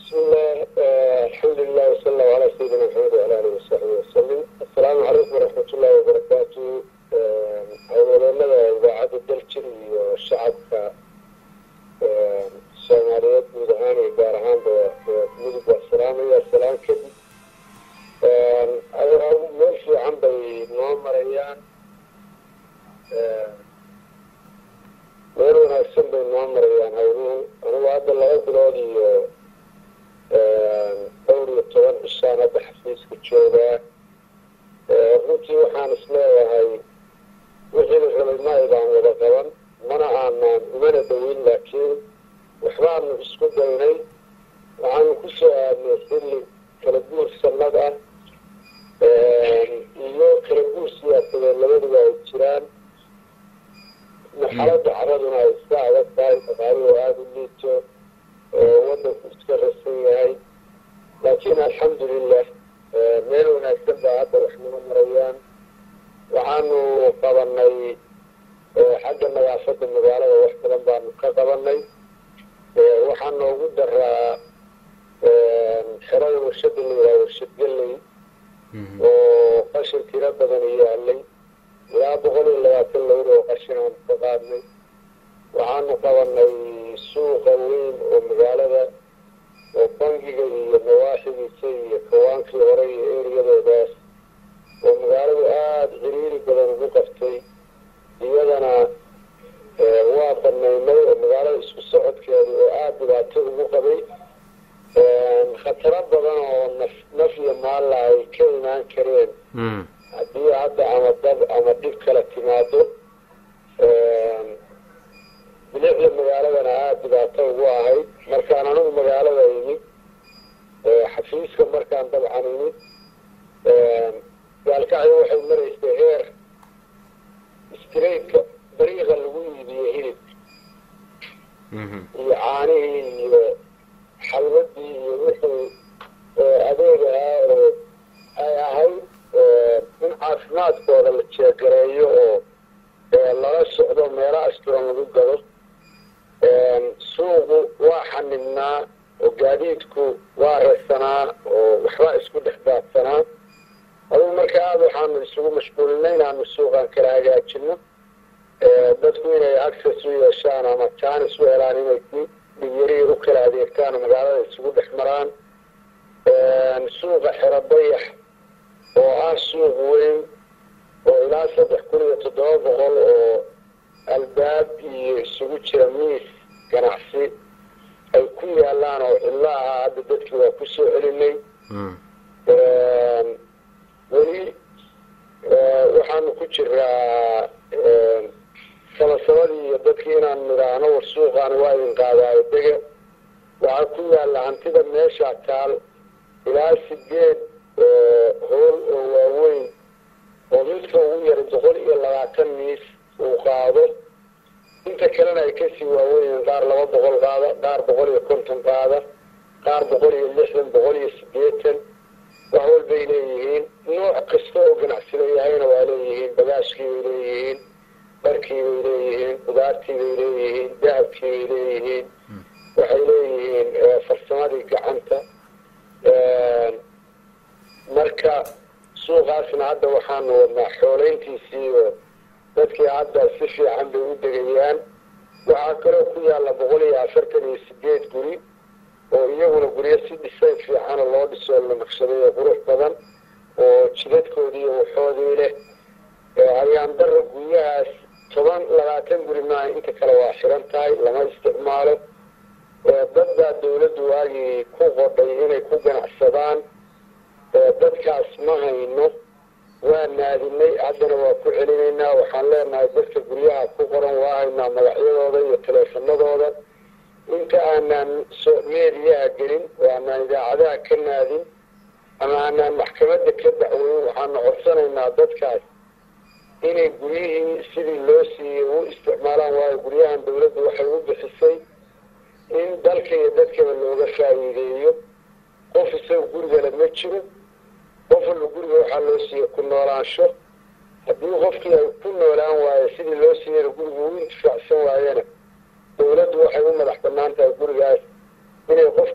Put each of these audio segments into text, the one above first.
بسم الله الحمد لله وصلى الله على سيدنا محمد وعلى اله وصحبه وسلم السلام عليكم ورحمة الله وبركاته howleenada idaacadda daljir iyo shacabka soomaaliyeed guud ahaan iyo gaar ahaanba mudug waa salaamaya salaan kadib meel fiican bay noo marayaan meel wanaagsan bay noo marayaan hawluhu anigu hadda laba bilood iyo dhowr iyo toban cishaan hadda xafiiska joogaa runtii waxaan isleeyahay wixii la rabay ma aydaan wada qaban mana aanaan umana daweyn laakiin waxbaanu isku daynay waxaanu ku soo aadnay xilli kala guur sanad ah iyo kala guur siyaasadeed labaduba ay jiraan marxaladda caraduna ay iska adag tahay dhaqaaluhu aada u liito wadanku iska rasan yahay laakiin alxamdulilah meel wanaagsan baa hadda wax noo marayaan waxaanu qabanay xagga nadaafadda magaalada wax badan baanu ka qabanay waxaa noogu daraa xerada warshada la yidhaha warshad galley oo qashin tiro badan yaalay ilaa boqol iyo labaatan lowr oo qashin aanu ka qaadnay waxaanu qabanay suuqa weyn oo magaalada oo bangiga iyo nawaaxigiisa iyo kawaankii hore iyo eriyadoodaas oo magaaladu aada ciriiri badan ugu qabtay iyadana waa banaynay oo magaalada isku socodkeedu oo aada dhibaato ugu qabay khataro badan oo naf naf iyo maalla ay ka imaan kareen haddii hadda ama dab ama dhib kala timaado bilicda magaaladana aada dhibaato ugu ahayd markaan anigu magaalada imid xafiiska markaan dabcan imid gaalkacyo waxay maraysay heer straitka dariiqa lagu iibiyo hilibka iyo caanihii iyo xalwadii iyo wixii adeeg ahaa oo ay ahayd in caafimaadkooda la jeegareeyo oo lala socdo meelo asturan lagu gado suuqu waa xanibnaa oo gaadiidku waa reesanaa oo waxbaa isku dhex daadsanaa adugu marka aada waxaanu isugu mashquulinay inaanu suuqaan kala hagaajino dadku inay access u yeeshaan ama jaanis u helaan inay dhigyariir u kala adeegtaan oo magaalada isugu dhex maraan suuqa xero dayax oo ah suuq weyn oo ilaa saddex kun iyo toddoba boqol oo albaab iyo isugu jira miis ganacsi ay ku yaalaan oo cidlo ahaa hadda dadkii waa ku soo celinay weli waxaanu ku jiraa sabasabadii iyo dadkii inaan nidhaahno war suuqaani waa idin qaadaayo dega waxaa ku yaalla hantida meesha taal ilaa sideed hool oo waaweyn oo midka ugu yara boqol iyo labaatan miis uu qaado inta kalena ay kasii waaweyn qaar laba boqol qaada qaar boqol iyo konton qaada qaar boqol iyo lixdan boqol iyo sideetan wax walbay leeyihiin nooc kasta oo ganacsi leeyahayna waa leeyihiin bagaashkii bay leeyihiin dharkii bay leeyihiin qudaartii bay leeyihiin dahabkii bay leeyihiin waxay leeyihiin farsamadii gacanta marka suuqaasna hadda waxaanu wadnaa xooleyntiisii oo dadkii hadda si fiican bay u degayaan waxaa kaloo ku yaalla boqol iyo afartan iyo sideed guri oo iyaguna guryo si dhisayn fiicana loo dhisoo la naqshaday qurux badan oo jidadkoodii iyo waxoodii leh ayaan dara guryahaas toban labaatan guri maaha inta kale waa xiran tahay lama isticmaalo dad baa dawladdu waagii ku qodhay inay ku ganacsadaan dadkaas ma hayno waa naadinay haddana waa ku celinaynaa waxaan leenahay dadka guryaha ku qoran waa haynaa magacyadooda iyo taleefanadooda inta aanaan meediyaha gelin oo aanaan idaacadaha ka naadin ama aanaan maxkamadda ka dacweyn waxaanu codsanaynaa dadkaas inay guryihii sidii loo siiyey u isticmaalaan waayo guryahan dawladdu waxay u bixisay in dalka iyo dadkaba looga faa'iideeyo qof isaga gurigale ma jiro qof walba guriga waxaa loo siiyey ku noolaansho haddii qofkii ay ku noolaan waayo sidii loo siiyeyna guriga u intifaacsan waayana dawladdu waxay u madax banaan tahay gurigaas inay qof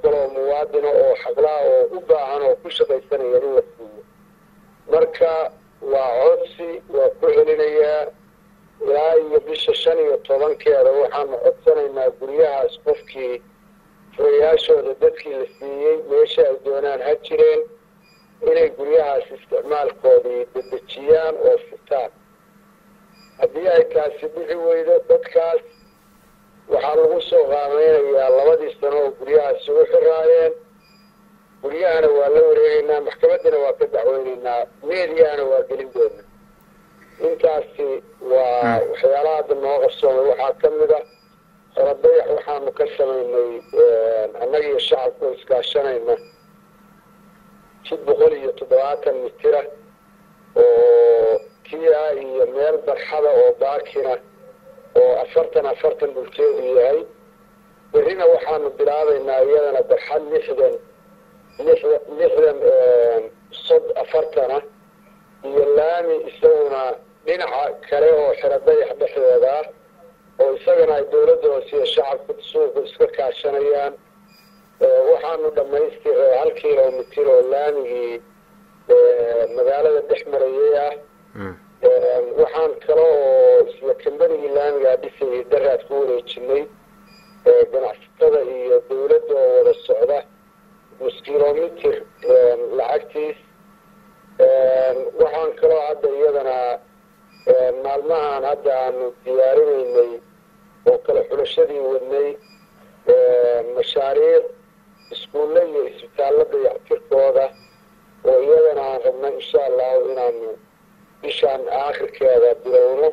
kaloo muwaadina oo xaqlaa oo u baahan oo ku shaqaysanaya in la siiyo marka waa codsi waa ku celinayaa ilaa iyo bisha shan iyo tobankeeda waxaanu codsanaynaa guryahaas qofkii furayaashooda dadkii la siiyey meesha ay doonaan ha jireen inay guryahaas isticmaalkoodii dedejiyaan oo fitaan haddii ay taasi bixi weydo dadkaas waxaa lagu soo qaameynayaa labadii sano oo guryahaasi u xiraayeen guryahana waa la wareegeynaa maxkamaddana waa ka dacweyneynaa meediyahana waa gelin doona intaasi waa waxyaalaha hadda noo qarsoomay waxaa ka mid a xorodayax waxaanu ka samaynay annaga iyo shacabka oo iskaashanayna jid boqol iyo toddobaatan mitira oo kia iyo meel barxada oo baakina oo afartan afartan dhulkeedu yahay berrina waxaanu bilaabaynaa iyadana barxad lixdan lixdan sod afartana iyo laami isaguna dhinaca kale oo xero dayax dhexdeeda ah oo isagana ay dawladda hoose iyo shacabka suuqa iska kaashanayaan waxaanu dhamaystiray hal kilomitir oo laamigii magaalada dhex marayay ah waxaan kale oo isla kambanigii laamigaa dhisayay daraad ku wareejinay ganacsatada iyo dawladda oo wada socda nus kilomitir lacagtiis waxaan kaloo hadda iyadana maalmahan hadda aanu diyaarinaynay oo kale xulashadii wadnay mashaariic iskuulle iyo isbitaallo dayactirkooda oo iyadana aan rabna insha allahu inaanu bishaan aakhirkeeda bilowno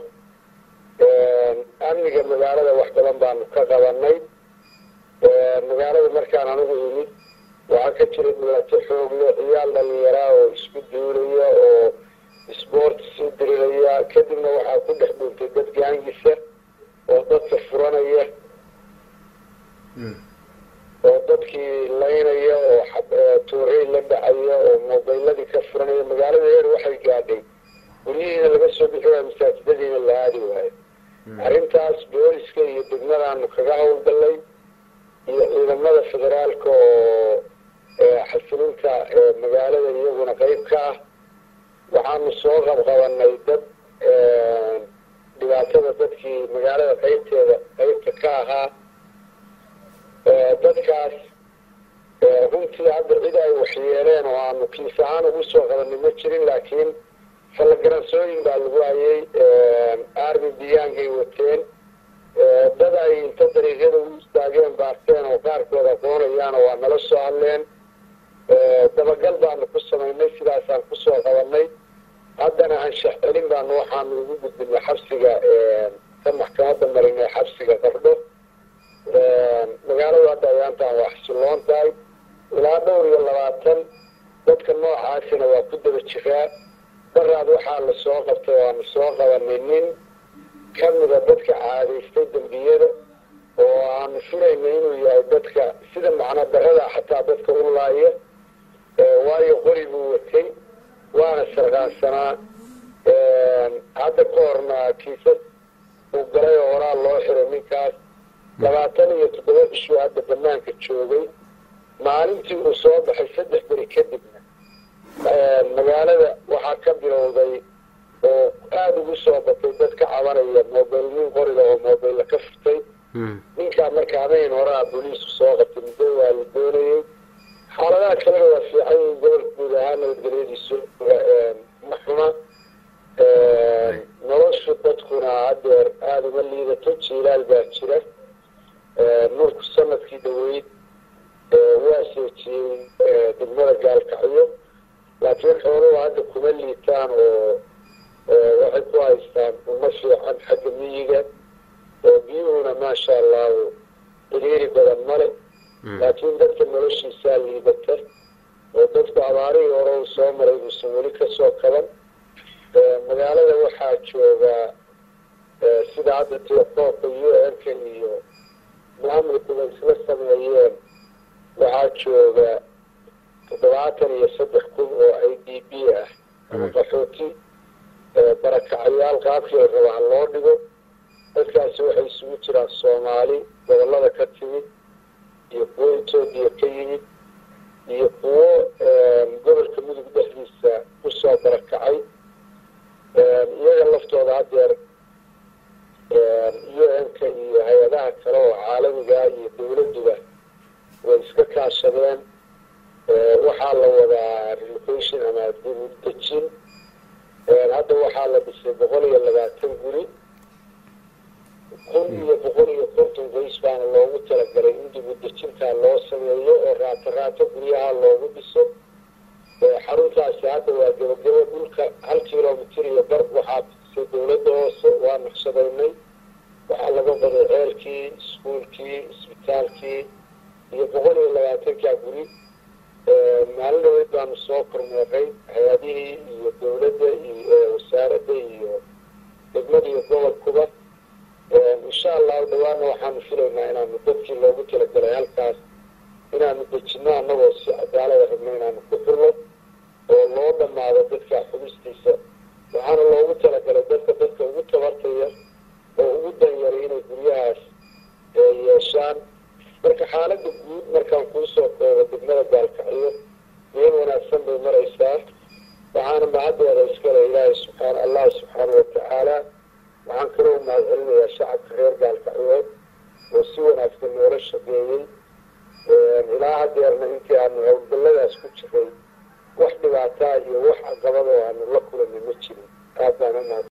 amniga magaalada wax badan baanu ka qabanay magaalada markaan anigu imid waxaa ka jira dhibaato xoogle ciyaal dhalinyaraa oo isku duulaya oo sboorts u diriraya kadibna waxaa ku dhex dhuuntay dad gaangisa oo dadka furanaya oo dadkii laynaya oo tuurey la dhacaya oo mobayladii ka furanaya magaalada heer waxay gaadhay guryihiina laga soo bixi waayo masaajidadiina la aadi waayo arrintaas booliska iyo degmadaanu kaga howlgallay iyo ciidamada federaalka oo xasilinta magaalada iyaguna qeyb ka ah waxaanu soo qabqabanay dad dhibaatada dadkii magaalada qeybteeda qeybta ka ahaa dadkaas runtii hadda cid ay waxyeeleen oo aanu kiis ahaan ugu soo qabanay ma jirin laakiin fallagaransooyin baa lagu hayay armi biyaankay wateen dad ay inta dariiqyada u istaageen baarteen oo qaarkood aqoonayaan waa nala soo hadleen dabagal baanu ku samaynay sidaasaan kusoo qabanay haddana anshax celin baanu waxaanu ugu gudbinay xabsiga ka maxkamadda marinay xabsiga qardho magaaladu hadda ayaantaan waa xasiloon tahay ilaa dhowr iyo labaatan dadka noocaasina waa ku daba jiraa daraad waxaa la soo qabtay waanu soo qabanay nin kamida dadka caadaystay dembiyada oo aanu filaynay inuu yahay dadka sida macno darada xataa dadka u laaya waayo qori buu watay waana sarqaansanaa hadda ka horna kiisas uu galay oo horaa loo xiray ninkaas labaatan iyo toddoba bishuu hadda banaanka joogay maalintii uu soo baxay saddex beri kadibna magaalada waxaa ka bilowday oo aada ugu soo batay dad ka cabanaya mobil nin qoriga oo mobilla ka furtay ninkaa marka habeen horaa booliisku soo qabtay muddo waa la doonayey xaaladaha kalena waa fiican yihin gobolka guud ahaan nabadgelyadiisu ma xuma noloshu dadkuna hadeer aada uma liidato jiilaal baa jira nurku sanadkii dhaweyd waa seejiyey degmada gaalkacyo laakiin xooluhu hadda kuma liitaan oo waxay ku haystaan uma fiican xagga miyiga oo biyuhuna maasha allahu xiriiri badan male laakiin dadka noloshiisaa liidata oo dadku abaarihii hore uu soo maray uusan weli kasoo kaban magaalada waxaa joogaa sida hadda telefoonka u n-ka iyo maamulkuba isla sameeyeen waxaa jooga toddobaatan iyo saddex kun oo i d b ah ama qaxooti barakacayaal qaabkii la raba ha loo dhigo dadkaasi waxay isugu jiraan soomaali gobolada ka timid iyo kuwo etoobiya ka yimid kaashadeen waxaa la wadaa relocation ama dib u dejin hadda waxaa la dhisay boqol iyo labaatan guri kun iyo boqol iyo konton qoys baana loogu talagalay in dib u dejintaa loo sameeyo oo raato raato guryaha loogu dhiso xaruntaasi hadda waa gebagabo dhulka hal kilomitr iyo bar waxaa bixisay dawladda hoose waa naqshadaynay waxaa laga baday ceelkii iskuolkii isbitaalkii iyo boqol iyo labaatankaa guri maalin dhaweyd baanu soo kormeeray hay-adihii iyo dawladda iyo wasaaradda iyo degmada iyo gobolkuba insha allahu dhawaana waxaanu filaynaa inaanu dadkii loogu talagalay halkaas inaanu dejino annagoo si cadaalada rabno inaanu ku xulno oo loo dhammaado dadka xubistiisa waxaana loogu talagalay dadka dadka ugu tabartaya oo ugu danyaray inay guryahaas yeeshaan marka xaaladda guud markaan kuusoo koobo degmada gaalkacyo meel wanaagsan bay maraysaa waxaana mahaddeeda iskale ilaahay subxaan allah subxaana watacaala waxaan kaloo mahad celinayaa shacabka reer gaalkacyood oo si wanaagsan noola shaqeeyey ilaa hadeerna intii aanu howlgalladaas ku jiray wax dhibaataa iyo wax caqabad oo aanu la kulanay ma jirin aad baan u mahad